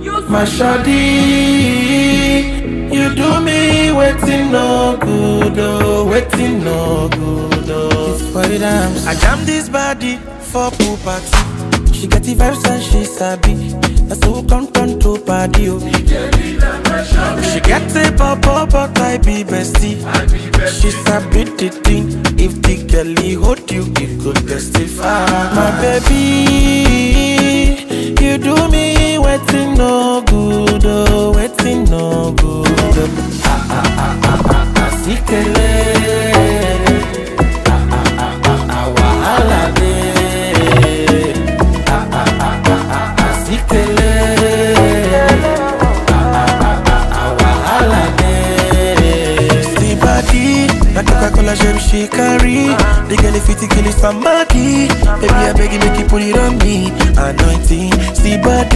My shawty, you do me waiting no good, oh, waiting no good, oh. It's for the dance. I jam this body for pool party. She get the vibes and she sabi. That's who come turn to party, oh. She get a pop up, but I be bestie. She sabi the thing. If the girlie hold you, it could testify. My baby, you do me waiting no good, oh, waiting no good. Oh. Ah ah ah ah ah ah, sikele. Ah ah ah ah ah, wahala dey. Ah ah ah ah ah ah, sikele. wahala dey. See body, na Coca-Cola gem she carry. The girl fit kill it somebody. Baby I beg you make you put it on me. Anointing, see body.